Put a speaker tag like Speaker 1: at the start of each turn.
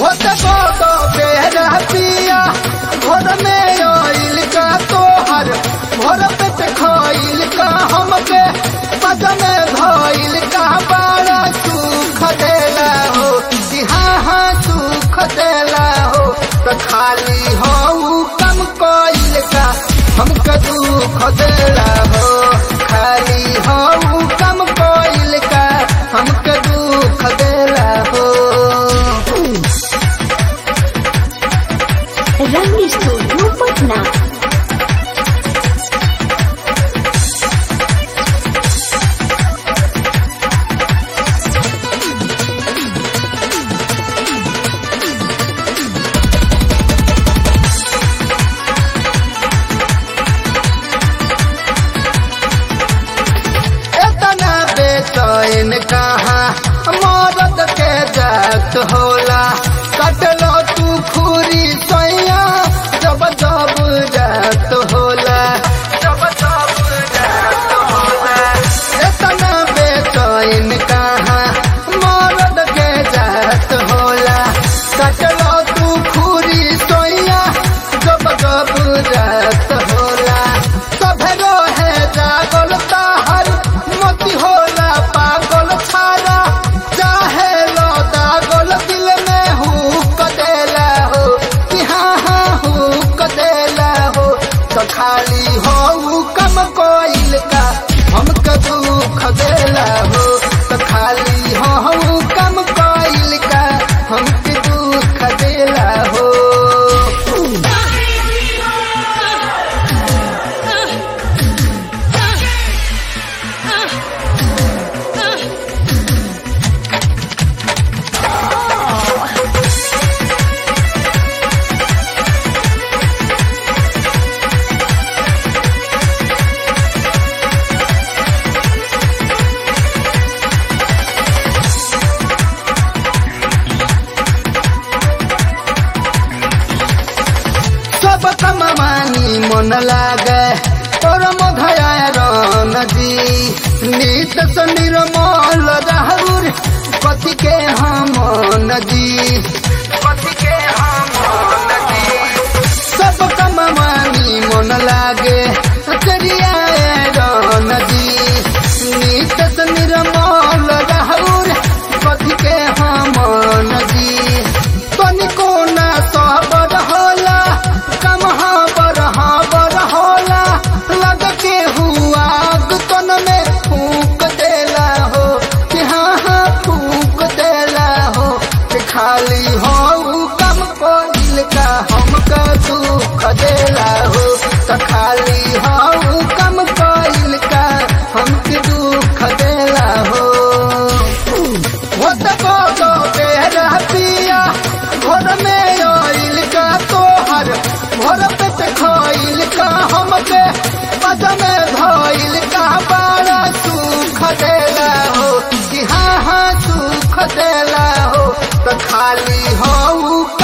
Speaker 1: होत को तो बेरा पिया घर में आइल का तोहर घर पे खाइल का हमके पद में धइल का बड़ा सुख देला हो कि हाँ हाँ सुख देला हो तो खाली हो कम कोइल का हमके दुख देला हो खाली हो कम कोइल का हमके दुख देला हो
Speaker 2: रंग स्टूडियो पटना
Speaker 1: इतना बेचैन कहाँ मरद के जात होला कटलो तू खूरी सैया जब जब जात होला जब जब जात होला इतना बेचैन कहाँ मरद के जात होला कटलो तू खूरी सैया जब जब जात होला सभे रोहे जागल ताहर मोती होला पागल छारा चाहे लो दागल दिल में हुक देला हो कि हाँ हाँ हुक देला हो तो खाली हो कम कोइल का हमके दुख देला हो तो खाली हो कम कोइल का हमके दुख देला हो सब कमानी मन लागे और मधयारन जी नित से निर्मल राहुर कथी के हम जी कथी के हम जी सब कमानी मन लागे करिया रन जी नित से निर्मल राहुर कथी के हम जी तनिको ना सबर होला कम हाबर हाबर होला लग के हुआ तन में फूक देला हो कि हाँ हाँ फूक देला हो कि खाली हो कम कोइल का हमका दुख देला हो तो खाली हो कम कोइल का हमके दुख देला हो होत को तो बेरा पिया घर में आइल का तोहर घर पे खाइल का हमके पद में धइल का बड़ा सुख देला हो कि हाँ हाँ सुख देला हो तो खाली हो